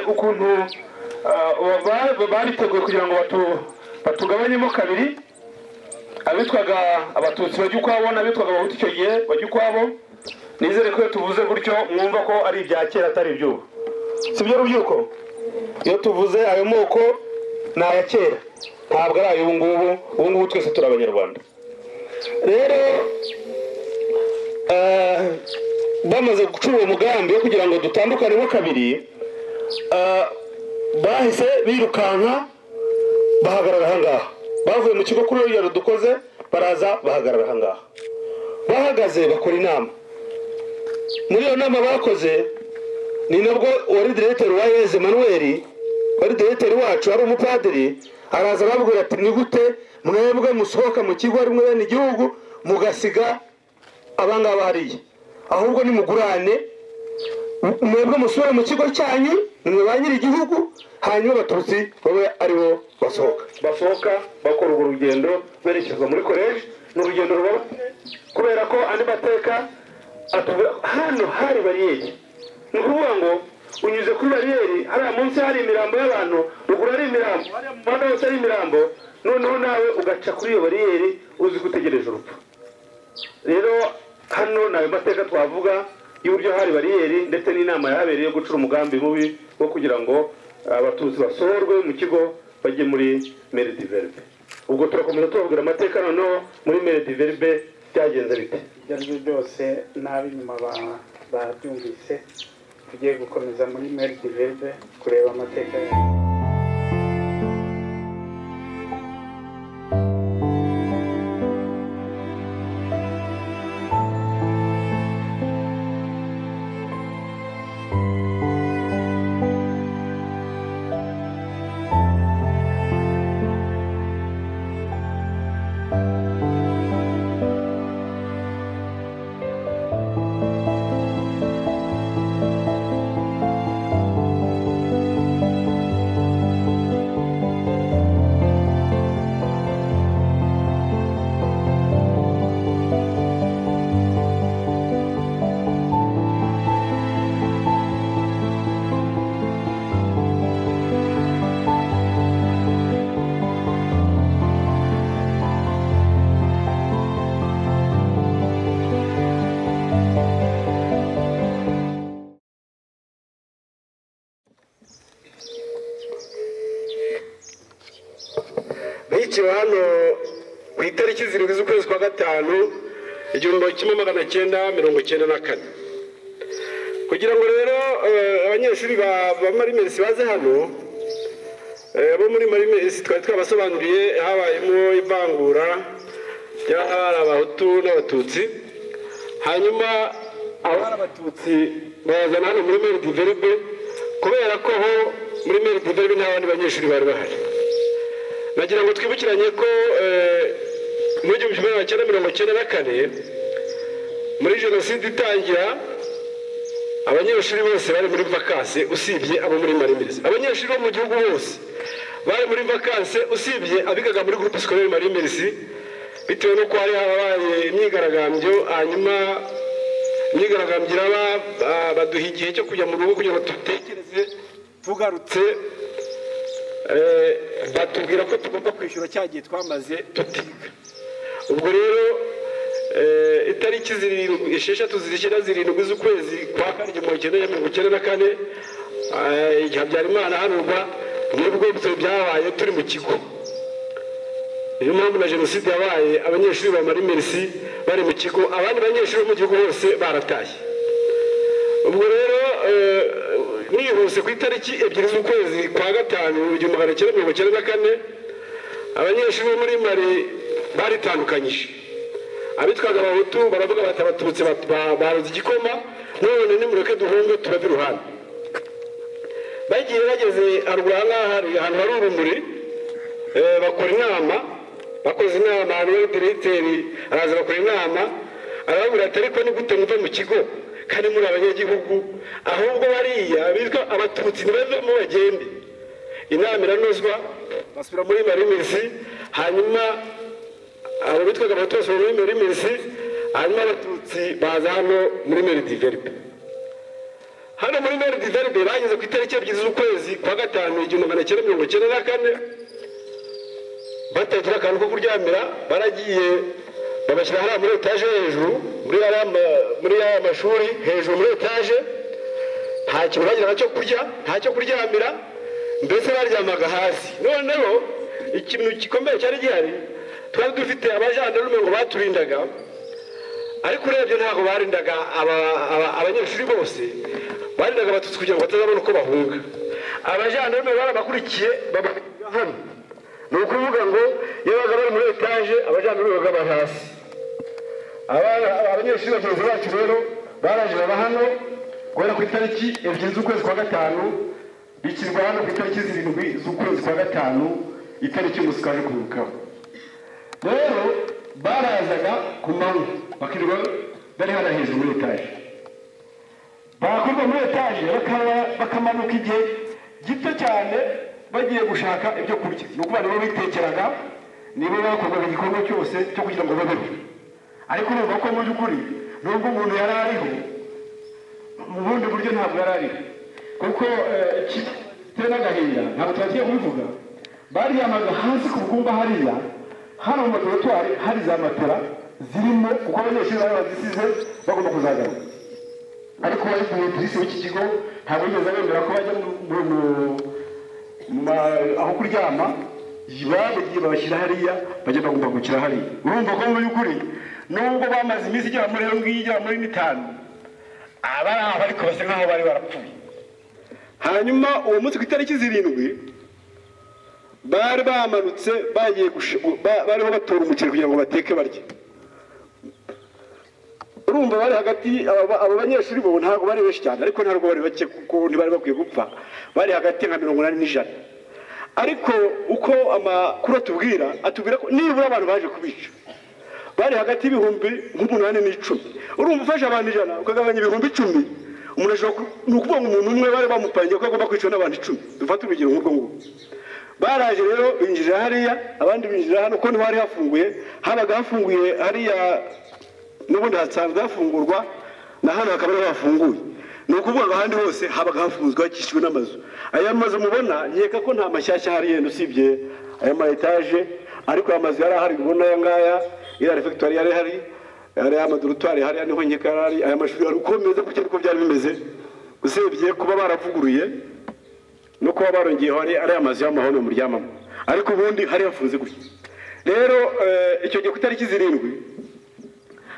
ukuntu bariteguye kugira ngo batugabanyemo kabiri abitwaga abatutsi bajya ukwabo n'abitwaga abahutu icyo gihe bajya ukwabo nizere ko iyo tuvuze gutyo mwumva ko ari ibya kera atari iby'ubu si byo rubyiruko iyo tuvuze ayo moko ni aya kera ntabwo ari ay'ubu ngubu ubu ngubu twese turi abanyarwanda rero bamaze gucura uwo mugambi wo kugira ngo dutandukanemo kabiri bahise birukanka bahagarara aha ngaha bavuye mu kigo kuri urugero dukoze baraza bahagarara aha ngaha bahagaze bakora inama muri iyo nama bakoze ni nabwo wari diregiteri wa yeze manuweli wari diregiteri wacu ari umupadiri araza arabwira ati ni gute mwebwe musohoka mu kigo ari bene igihugu mugasiga abangaba hariya ahubwo nimugurane mwebwe musubire mu kigo cyanyu nimwe ba nyiri igihugu hanyuma abatutsi babe aribo basohoka basohoka bakora urwo rugendo berekeza muri koreje ni urugendo rubabaye kubera ko andi mateka atubwira hano hari bariyeri ni ukuvuga ngo unyuze kuri bariyeri hariya munsi hari imirambo y'abantu ruguru hari imirambo hariya mu muhanda hose hari imirambo noneho nawe ugaca kuri iyo bariyeri uzi ko utegereje urupfu rero hano ni ayo mateka twavuga y'uburyo hari bariyeri ndetse n'inama yahabereye yo gucura umugambi mubi wo kugira ngo abatutsi basohorwe mu kigo bajye muri meridiverbe ubwo turakomeza tubabwira amateka noneho muri meridiverbe byagenze bite ibyo ari byo byose n'ab'inyuma babyumvise tugiye gukomeza muri meridiverbe kureba amateka yawe bikeba hano ku itariki zirindwi z'ukwezi kwa gatanu igihumbi kimwe magana cyenda mirongo cyenda na kane kugira ngo rero abanyeshuri ba marimesi baze hano bo muri marimesi twari twabasobanuriye habayemo ivangura ry'ahari abahutu n'abatutsi hanyuma abari abatutsi bayazana hano muri meridiverbe kubera ko ho muri meridiverbe nta bandi banyeshuri bari bahari nagira ngo twibukiranye ko mu gihumbi kimwe magana cyenda mirongo cyenda na kane muri jenoside itangira abanyeshuri bose bari muri vakansi usibye abo muri marimirizi abanyeshuri bo mu gihugu bose bari muri vakansi usibye abigaga muri gurupe sikorere marimirizi bitewe n'uko hari habaye imyigaragambyo hanyuma imyigaragambyo iraba baduha igihe cyo kujya mu rugo kugira ngo dutekereze tugarutse batubwira ko tugomba kwishyura cya gihe twamaze tutiga ubwo rero itariki esheshatu zishyira zirindwi z'ukwezi kwa kane igihumbi kimwe mirongo icyenda na kane igihe habyarimana hanurwa nibwo ibyo byabaye turi mu kigo niyo mpamvu na jenoside yabaye abanyeshuri ba marimerisi bari mu kigo abandi banyeshuri bo mu gihugu bose barataye ubwo rero nihuse ku itariki ebyiri z'ukwezi kwa gatanu igihumbi magana cyenda mirongo cyenda na kane abanyeshuri bo muri mari baritandukanyije abitwaga abahutu baravuga bati abatutsi baruze igikoma none nimureke duhunge turave iruhande bagiye bageze haruguru aha ngaha hari ahantu hari urumuri bakora inama bakoze inama hano hari diregiteri araza bakora inama arababwira ati ariko ni gute muve mu kigo kandi muri abanyagihugu ahubwo bariya bitwa abatutsi ntibavemo bagende inama iranozwa basubira muri marimisi hanyuma abo bitwaga abahutu basubira muri marimisi hanyuma abatutsi baza hano muri meridiveripe hano muri meri diveride bageze ku itariki ebyiri z'ukwezi kwa gatanu igihumbi magana cyenda mirongo cyenda na kane batagira akantu ko kuryamira baragiye babashyira hariya muri etaje hejuru muri hariya ma- muri ya mashuri hejuru muri etaje nta kintu bagira cyo kurya nta cyo kuryamira mbese baryamaga hasi noneho ikintu gikomeye cyari gihari twari dufite abajandarume ngo baturindaga ariko urebye ntabwo barindaga aba- aba- abanyeshuri bose barindaga abatutsi kugira ngo batazabona uko bahunga abajandarume barabakurikiye babakurikiza hano ni ukuvuga ngo iyo babaga bari muri etaje abajandarume babaga bari hasi Aba- aba- abanyeshuri bagenzi bacu rero baraje baba hano guhera ku itariki ebyiri z'ukwezi kwa gatanu bishyirwa hano ku itariki zirindwi z'ukwezi kwa gatanu itariki y'umunsi twaje kwibukaho rero barazaga ku manywa bakirirwa bari hano hejuru muri etaje bakurwa muri etaje bakaba- bakamanuka igihe gito cyane bagiye gushaka ibyo kurya ni ukuvuga nibo bitekeraga nibo bakorwaga igikorwa cyose cyo kugira ngo babeho ariko urumva ko mu by'ukuri nubwo umuntu yari ariho mu bundi buryo ntabwo yari ariho kuko eh, kitari n'agahinda ntabwo tubagiye kubivuga baryamaga hasi ku bwumba hariya hano mu laboratwari hari za matera zirimo kuko abanyeshuri bari bazisize bagomba kuzagaruka ariko wari umudirisi w'iki kigo ntabwo yigeze bemera ko bajya mu- mu- mu- mu ma- aho kuryama bagiye babashyira hariya bajya bagomba gukira hariya urumva ko mu by'ukuri nubwo bamaze iminsi igera muri iyo ngiyo igera muri n'itanu abari aho ariko basa nkaho bari barapfuye hanyuma uwo munsi ku itariki zirindwi bari bamanutse bagiye gush- ba- bariho batora umuceri kugira ngo bateke barye urumva bari hagati aba aba banyeshuri bo ntabwo bari benshi cyane ariko ntabwo bari bake kuko ntibari bakwiye gupfa bari hagati ya nka mirongo inani n'ijana ariko uko amakuru atubwira atubwira ko nibura abantu baje kubica bari hagati y'ibihumbi nk'umunani n'icumi urumva ufashe abantu ijana ukagabanya ibihumbi icumi umuntu ashobora ku- ni ukuvuga ngo umuntu umwe bari bamupangiye ko agomba kwicwa n'abantu icumi dufate urugero nk'urwo ngurwo baraje rero binjira hariya abandi binjira hano kuko niho hari hafunguye habaga hafunguye hariya n'ubundi hasanzwe hafungurwa na hano hakaba ariho hafunguye ni ukuvuga ngo ahandi hose habaga hafunzwe hakikijwe n'amazu aya mazu mubona nkeka ko nta mashyashya ahari yenda usibye aya ma etaje ariko aya mazu yari ahari mubona aya ngaya iriya refegitwari yari ihari hariya amadorutwari hariya niho nkeka yari ari aya mashuri yari uko bimeze gutya niko byari bimeze usibye kuba baravuguruye no kuba barongeyeho ari ariya mazu y'amahoro muryamamo ariko ubundi hari hafunze gutya rero eh, icyo gihe ku itariki zirindwi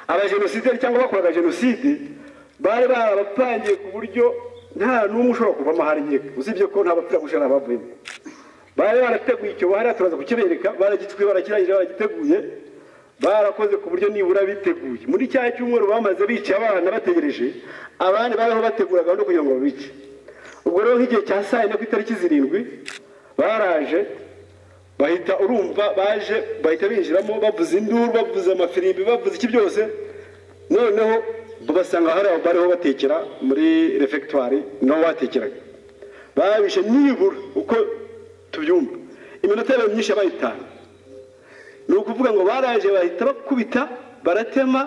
abajenosideri cyangwa abakoraga jenoside bari barabapangiye ku buryo nta n'umwe ushobora kuvamo hari nkeka usibye ko nta bapfira gushira abavuyemo bari barateguye icyobo hariya turaza kukibereka baragitwi barakirangije baragiteguye barakoze ku buryo nibura biteguye muri cya cyumweru bamaze bica abana bategereje abandi bariho bategura gahunda kugira ngo babice ubwo rero nk'igihe cya saa yine ku itariki zirindwi baraje bahita urumva baje bahita binjiramo bavuza induru bavuza amafirimbi bavuza iki byose noneho babasanga hari aho bariho batekera muri refegitwari naho batekeraga babishe nibura uko tubyumva iminota yabo myinshi yabaye itanu ni ukuvuga ngo baraje bahita bakubita baratema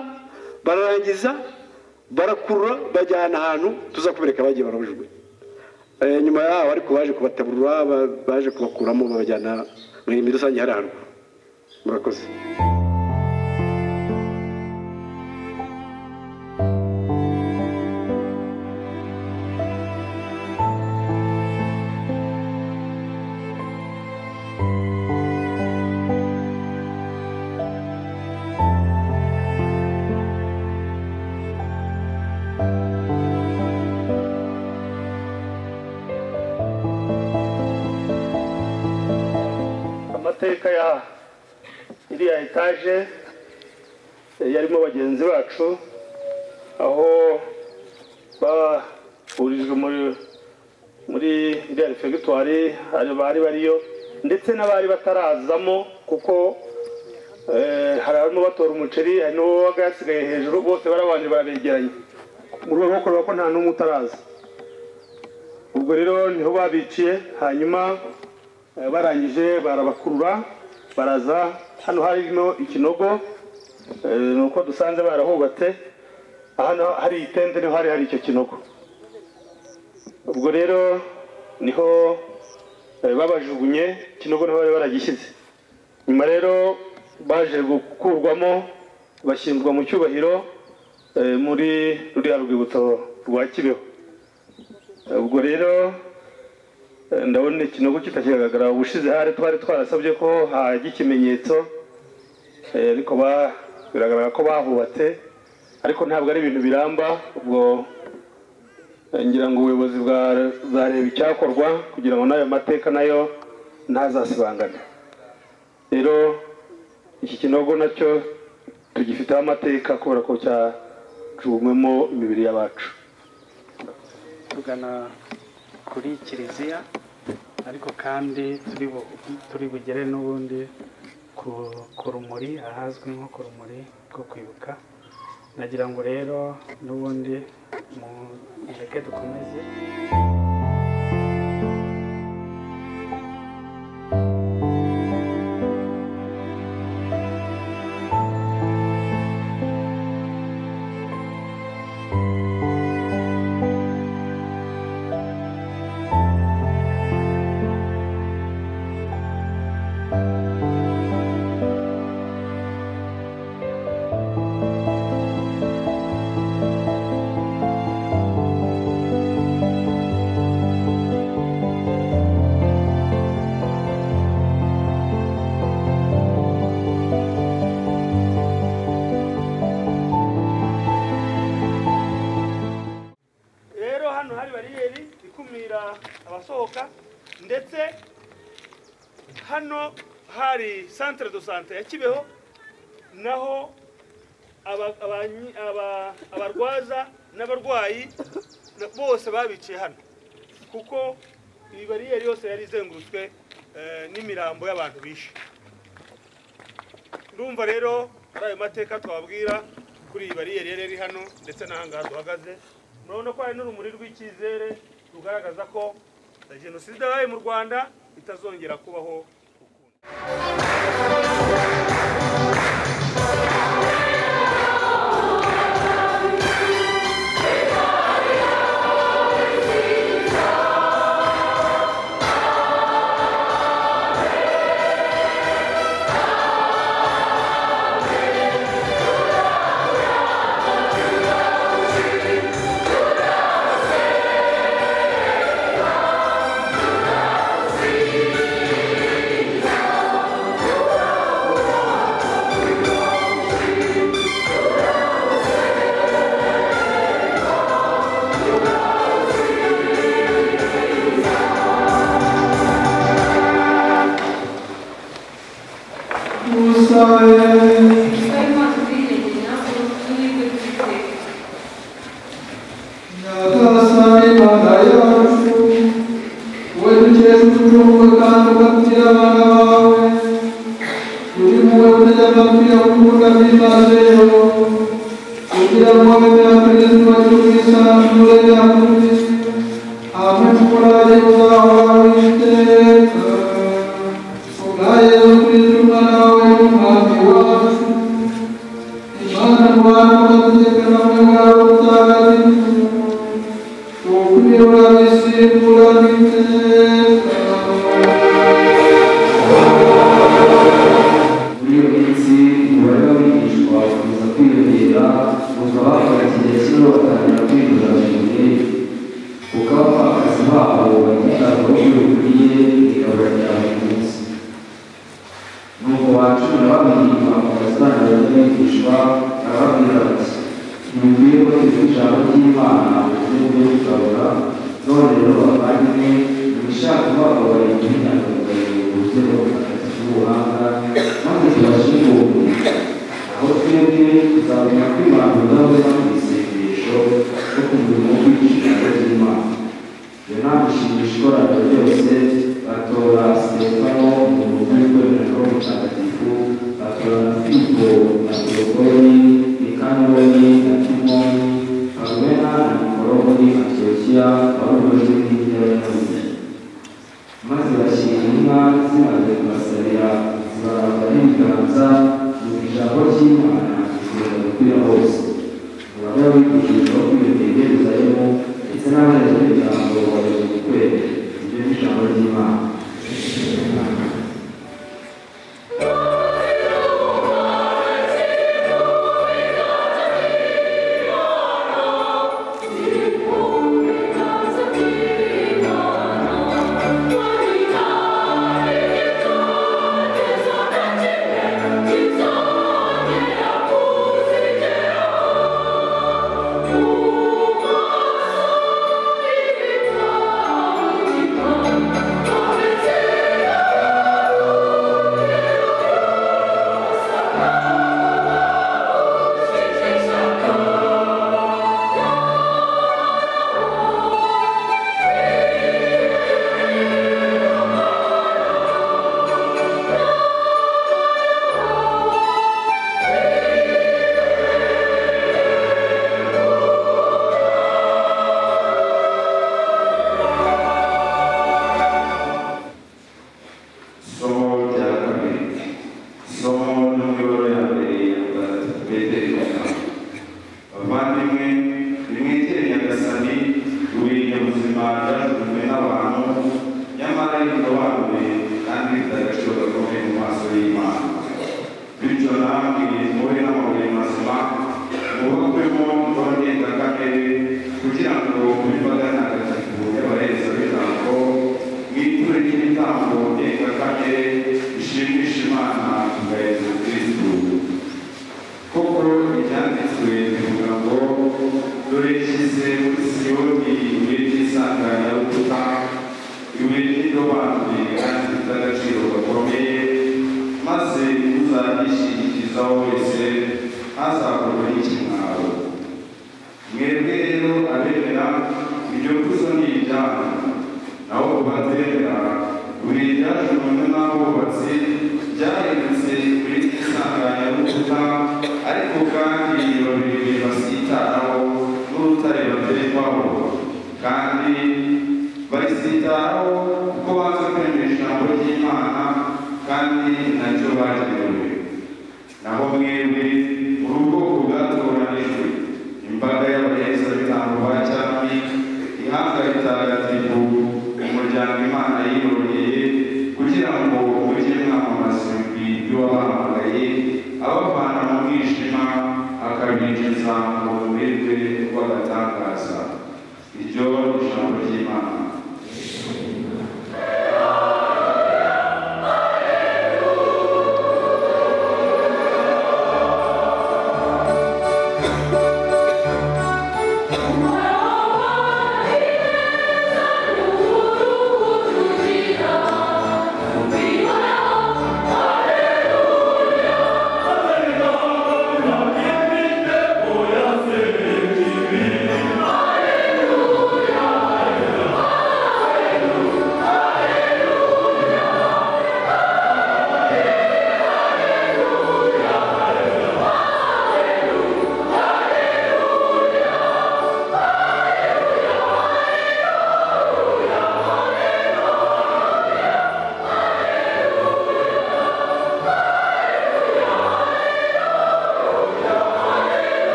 bararangiza barakurura bajyana ahantu tuzakubereka bagiye barajugunya Eh, nyuma yaho ariko baje kubaterura ba- baje kubakuramo babajyana mu mirimo rusange hari ahantu murakoze amateka ya iriya etaje yarimo bagenzi bacu aho bahurijwe muri muri iriya refegitwari bari bariyo ndetse n'abari batarazamo kuko eh, hari abamo batora umuceri hari n'uwabaga yasigaye hejuru bose barabanje barabegeranye mu rwego rwo kureba ko nta n'umwe utaraza ubwo rero niho babiciye hanyuma Eh, barangije barabakurura baraza hano harimo ikinogo eh, ni uko dusanze barahubatse hano hari itente niho hari hari icyo kinogo ubwo rero niho eh, babajugunye kinogo niho bari baragishyize nyuma rero baje gukurwamo bashyingurwa mu cyubahiro eh, muri ruriya rwibutso rwa kibeho Eh, ubwo rero eh, ndabona ikinogo kitakigaragara ubushize hari twari twarasabye ko hajya ikimenyetso Eh, ariko ba- biragaragara ko bahubatse ariko ntabwo ari ibintu biramba ubwo eh, ngira ngo ubuyobozi bwa- buzareba icyakorwa kugira ngo n'ayo mateka nayo ntazasibangane rero iki kinogo nacyo tugifiteho amateka kubera ko cyacuwemo imibiri y'abacu tugana kuri kiliziya ariko kandi turi bu- turi bugere n'ubundi ku ku rumuri ahazwi nko ku rumuri rwo kwibuka nagira ngo rero n'ubundi mu- mureke dukomeze rero hano hari bariyeri ikumira abasohoka ndetse hano hari centre de sante ya kibeho naho aba- abanyi- aba- abarwaza n'abarwayi na- bose babiciye hano kuko iyi bariyeri yose yari izengurutswe eh, n'imirambo y'abantu bishe ndumva rero ari ayo mateka twababwira kuri iyi bariyeri yari iri hano ndetse n'ahangaha duhagaze murabona ko hari n'urumuri rw'icyizere rugaragaza ko eh, jenoside yabaye mu rwanda itazongera kubaho ukundi Imana ubwiyongera ubumwe bw'iteka Nyagasani mana yacu wowe dukesha uducunguwe kandi ugatira abana bawe uri muwe utajya ababwira gukunda byimazeyo kugira ngo bemera kristo cy'ubwisanzure bya kuri hamwe n'umurage uzahoraho iteka ubwa yezu kristo umwana wawe n'umwami wacu imana mu bantu bategeka bamwe mwabo mutagatifu Unyura isimbura n'iteka muri iyo minsi umubare w'abigishwa ukomeza kwiyongera gusa bakora igihe kimwe batangira kwirinda cyane kuko abapfakazi babo bagitabwaho iyo bukwiye bikabura rya buri munsi nuko ba cumi na babiri bakomeza batangira kwigishwa barababwira bati ntimubwire ko turi ijambo ry'imana kuko mubyo tukabura none rero bavandimwe mwishaka bababara imyigaragambyo uburyo bw'abapfakazi b'ubuhanga maze tubashimuke aho twebwe tuzabona kwibanduraho mu isengesho no kumurimo w'ijambo ry'imana yonama ishingisha ikoraniro ryose batora sitefano mu rugo rw'ikoraniro mutagatifu batora na filipo na teokoni nikanoni na timoni parumena na nikoroni antiyokiya barubajwe n'irya yanuzi maze bashyira inka zimaze kubasalira zibaranga n'ibiganza mu ijambo ry'imana zikomeza gukwira hose umubare w'abigishijwe kwiyongera ugerezayo ndetse n'abaherezabitambo Somo rya kabiri isomo n'umuyoboro ya mbere ya mutagatifu Petero Nyakanga abavandimwe nimwegere nyagasani buri nyabuzima byajugunywe n'abantu nyamara ridobanuye kandi rifite agaciro gakomeye mu maso y'imana bityo namwe mube n'amabuye mazima mwubakemo imvura ndengakamere kugira ngo muri mbaga ntagatifu y'abaherezabitambo mwiture n'ibitambo ndengakamere bishimisha imana kugaherezo kristu koko ibyanditswe bivuga ngo dore nshyize muri siyoni ibuye ry'isanganyarukuta ibuye ry'indobanure kandi rifite agaciro gakomeye maze uzagishingikirizaho wese ntazakorwe n'ikimwaro mwebwe rero abemera iryo kuzo ni ibyanyu naho ubatera buri ryajugunywe n'abubatsi ryahindutse kuri insanganyamakuta ariko kandi babiri basitaraho n'urutare baterekwaho kandi barisitaraho kuko baza kwemera ijambo ry'imana kandi nacyo bagenewe naho mwebwe uri ubwoko bwatoranijwe imbaga y'abaherezabitambo ba cyami ihanga ritagatifu umuryango imana yiroheye kugira ngo mujye mwamamaza ibigwi by'uwabahamagaye abavana mu mwijima akabinjiza mu bumirwe bw'agatangaza iryo ni ijambo ry'imana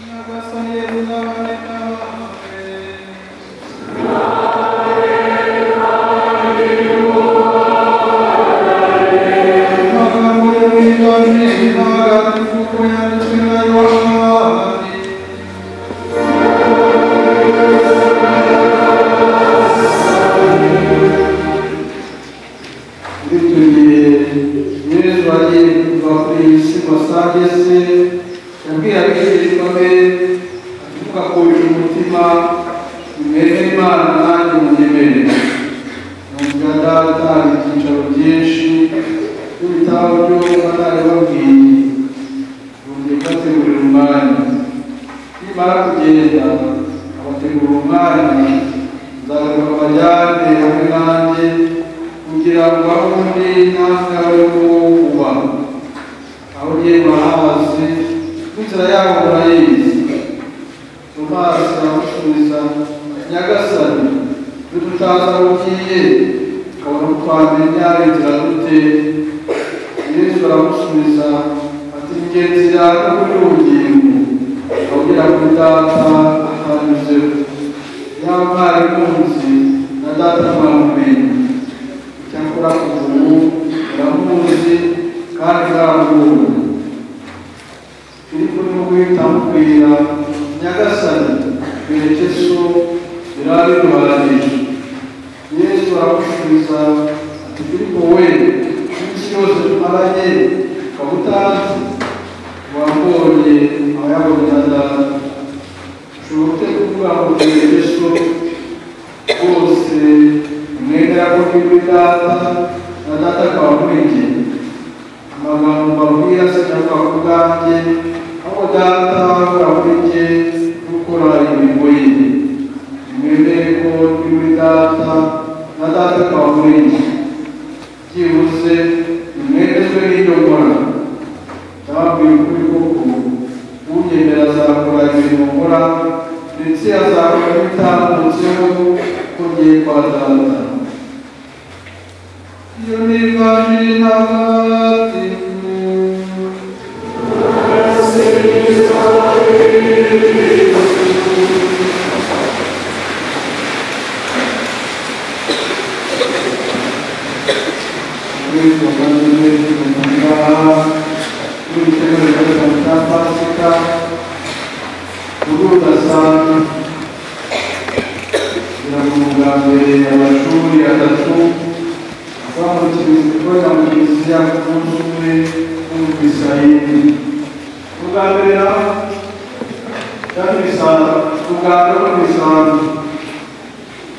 Nyagasani yezina bane nawe amagambo y'umwami n'abagatifu uko yanditswe na yohani bituye yezu agiye kuva ku isi masage se yabwiye abigishwa be avuga ku uyu mutima mwene imana nanjye munyemere numvira data hari ibyicaro byinshi n'ibitabo by'umwuka naribabwiye numvira ifategurira umwanya nimara kugenda abategura umwanya nzareka bajyane hamwe nanjye kugira ngo aho undi ntangare w'uwuba aho ugiye barahazi n'inzira yabo urayizi tomasi aramusubiza nyagasani iyo tutazi aho ugiye tukabona ko twamenya inzira dute yesu aramusubiza ati ingenzi yawe kuri ubugingo abwira kuri data atanyuzeho yaba mwari munzi na data mwamumenye icyakora kuva ubu muramuzi kandi nzamuhura filipo ni guhita amubwira nyagasani twereke so birari bihagije yesu aramusubiza ati filipo we iminsi yose tumaranye ukaba utazi wambonye aba yabonye na data ushobora gutegura yesu bose umwenda yakoze kuri data na data akaba muri njye amagambo mbabwira sinakwa ku bwanjye aho data akaba muri njye gukora imirimo ye umwemere ko ndi muri data na data akaba muri njye byihuse umwemezwe n'iyo nkora ndababwira ukuri koko unyemera azakora ibintu nkora ndetse azakora n'ibitambutseho ko ngiye kwa data iyo ntibaje ntagatinye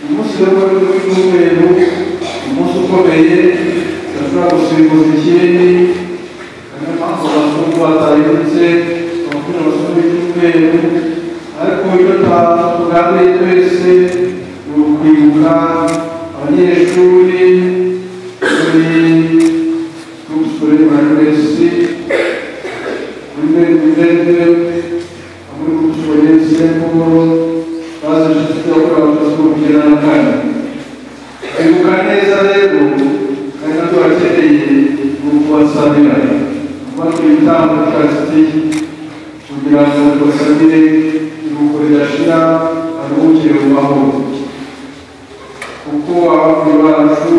umunsi wo w'umweru umunsi ukomeye ashobora gusimbuza ikindi niyo mpamvu abazungu batayibutse abakuru abasore b'icyumweru ariko iyo tuganiriye twese ni ukwibuka abanyeshuri muri kuri maresi muri meridive muri kuri sekuru bazi inshuti bakora abakozi bo kugera na kane kwibuka neza rero kandi natwe barakeneye kubasanira kubaka ibitambo karisitiya kugira ngo tubasanire iruhuko ridashira aruhukire mu mahoro kuko abapfuye bacu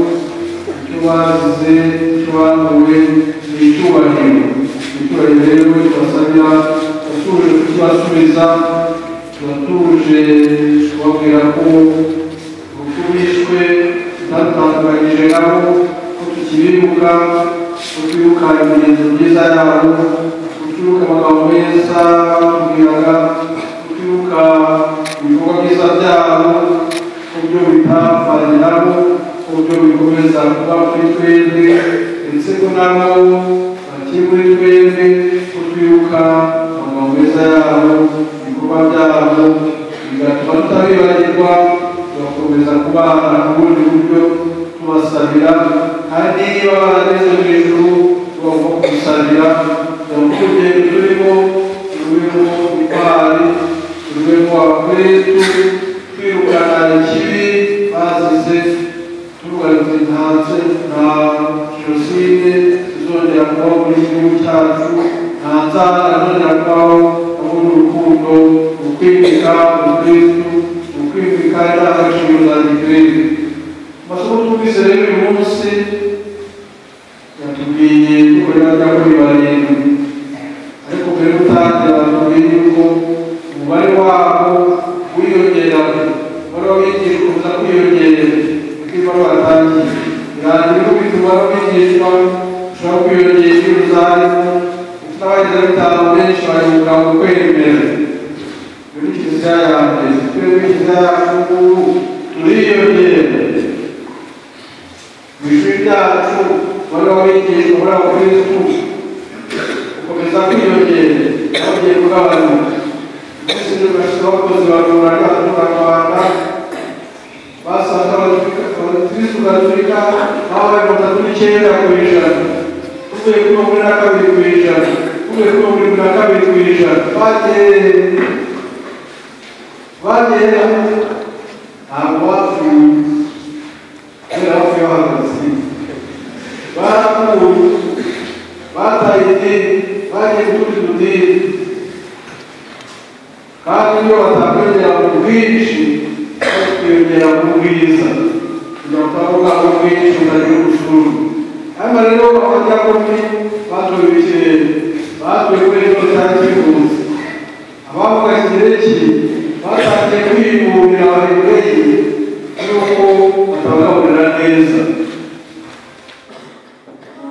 icyo bazize icyo banduwe ni icyubahiro icyubahiro rero tubasanira batuje kukibasubiza turatuje kubabwira ko urupfu bishwe tutatandukanyije nabo ko tukibibuka ko twibuka imigenzo myiza yabo ko twibuka amagambo meza batubwiraga ko twibuka ibikorwa byiza byabo ko byo bitapfanye nabo ko byo bikomeza kuba kuri twebwe ndetse ko nabo bakiri muri twebwe ko twibuka amagambo meza yabo ibikorwa byabo bigatuma tutabibagirwa tugakomeza kubana ku bundi buryo tubasabira kandi niba barageze mu ijuru tugomba kubisabira kugira ngo urugendo turimo tururemo intwari tururemo abakristu twirukana ikibi bazize turuganitanse nta jenoside zizongera kubaho muri iki gihugu cyacu nta nzara zizongera kubaho ahubwo ni urukundo ukwimika umukristu ukwimika indangagaciro za gikirere amasomo twumvise rero uyu munsi yatubwiye dukorera rya kuri barindwi ariko mbere yo gutangira batubwiye yuko umubare wabo wiyongera umubare w'abigishwa uza kwiyongera uko ibaruwa yatangiye birangira ko bituma abigishwa ushobora kwiyongera iyo uzarimo ufite abagezeho benshi bayoboka mu kwemera muri kiliziya ya mbere twe kiliziya ya kuguru turiyongera mu ishuri ryacu bari abigishwa muri abo kristu gukomeza kwiyongera bagiye kugabanuka ndetse n'ibashyira abakozi ba rura ryacu mu rwanda basanga abakristu gatolika aho bari batatu n'icyenda ku ijana uvuye kuri makumyabiri na kabiri ku ijana uvuye kuri makumyabiri na kabiri ku ijana bagiye bagenda ntabwo bapfuye kubera bapfuye bahagaze barakuwe bataye idini bagiye gutuza udini kandi iyo batakwegera mu bwinshi bakwiyongera mu bwiza kugira ngo utavuga mu bwinshi utagira ubushuru hano rero abajyakomi batoye ibikirere batoye kuri ejo cyangwa abavuga kirekire batangiye kwiyumvira abayoboye yuko batabagaburira neza Thank you.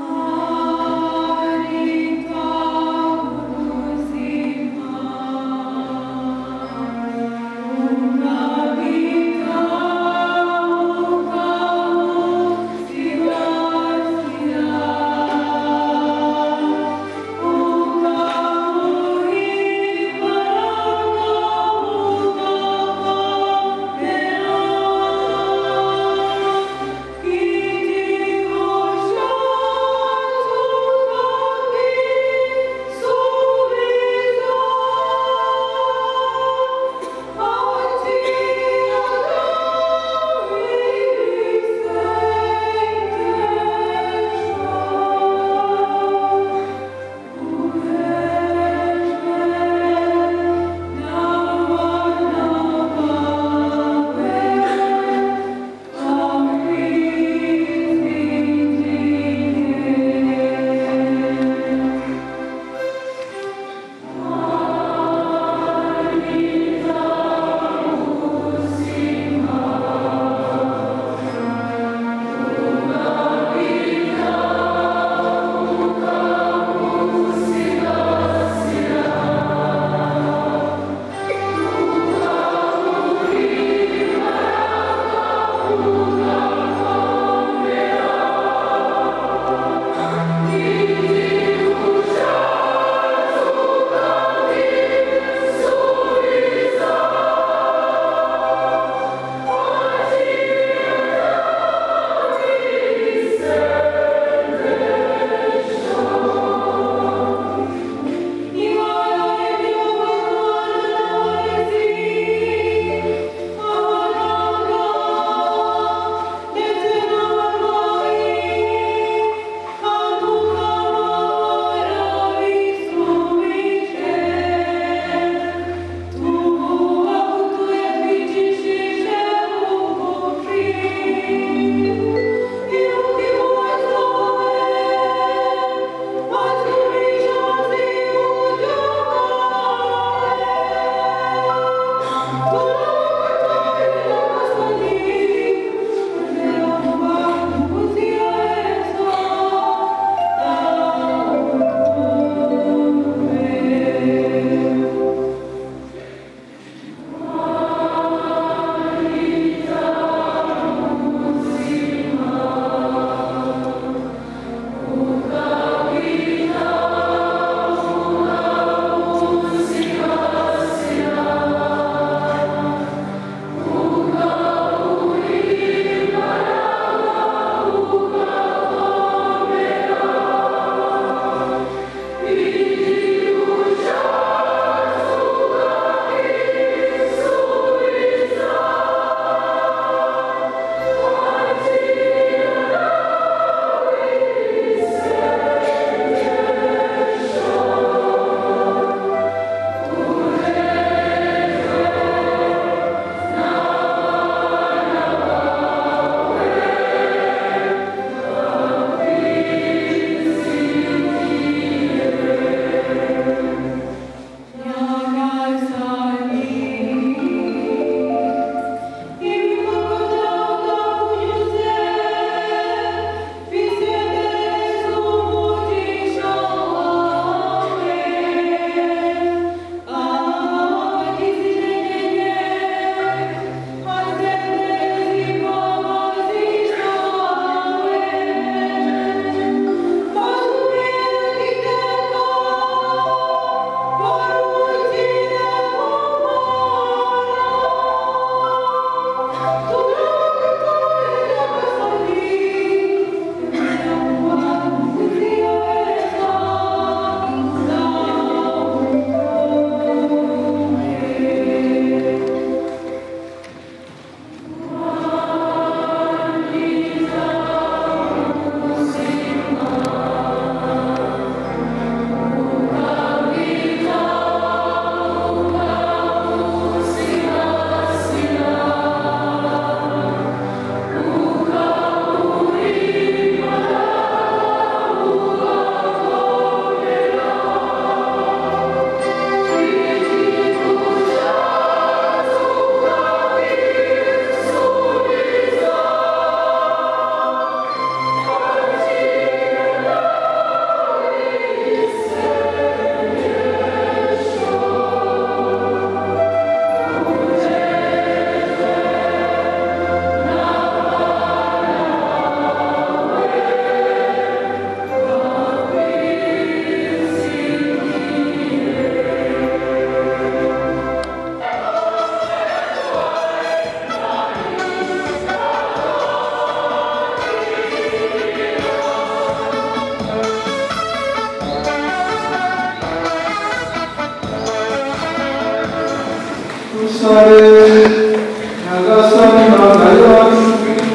nyagasani mangari yacu yose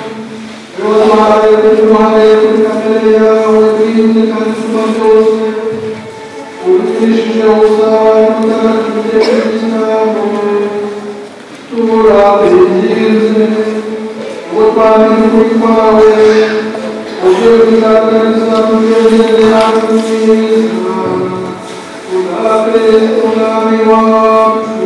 kuri ruhande kuri kamere yawe twirinde kandi tuba byose urushije usaba n'utagatifu cyangwa tubura ibyiza uwo twari kuri kwawe ubyo bizagaragaza mu byongere yacu mwiza unabe umwami wacu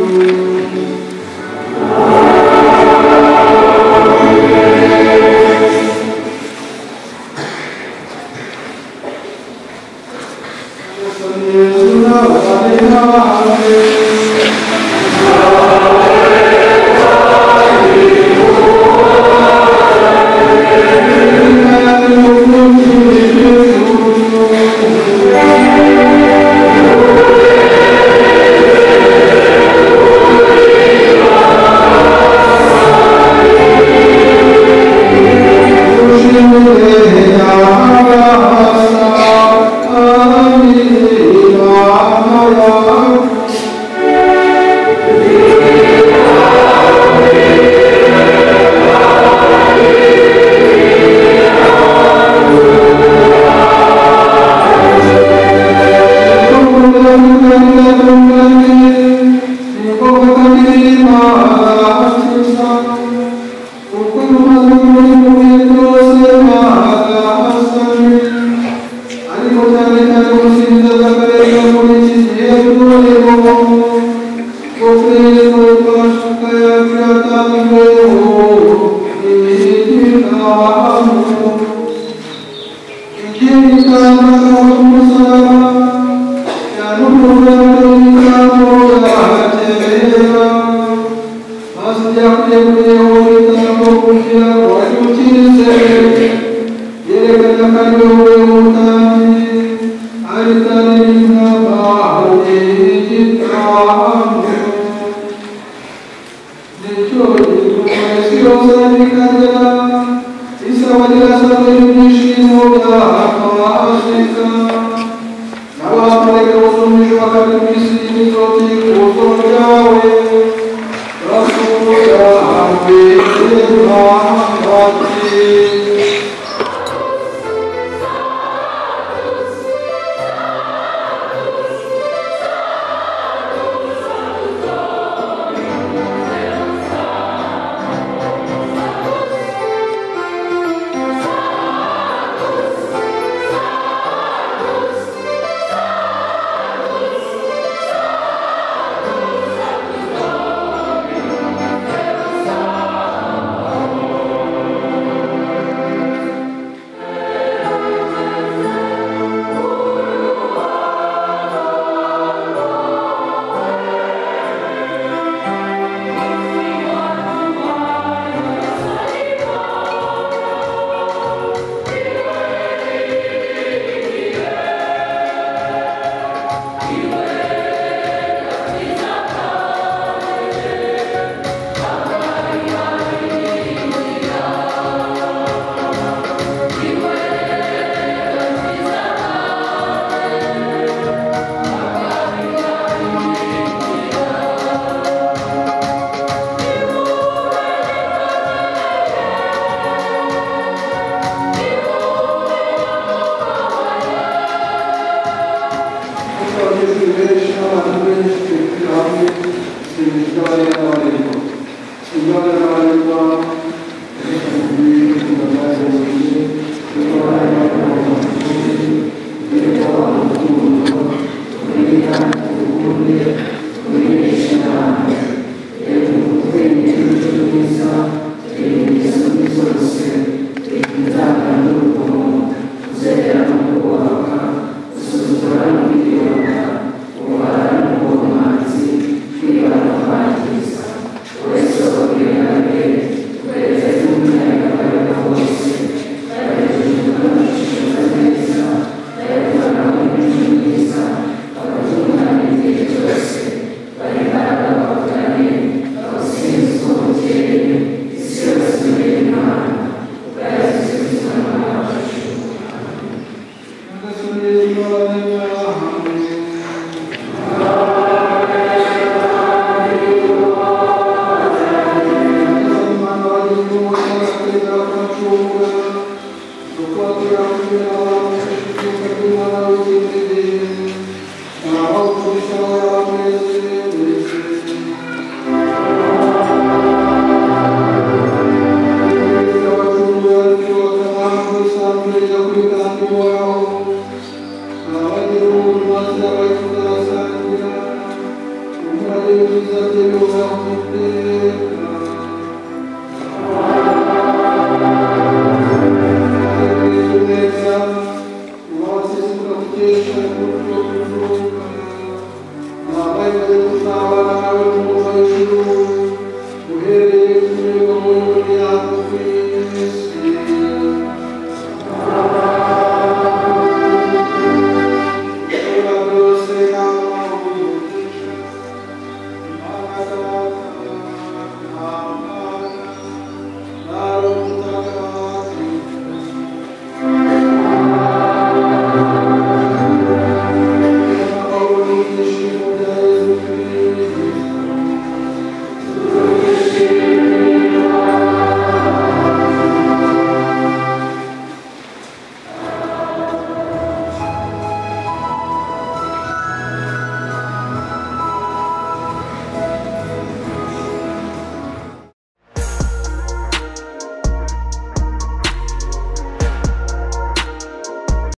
Signore,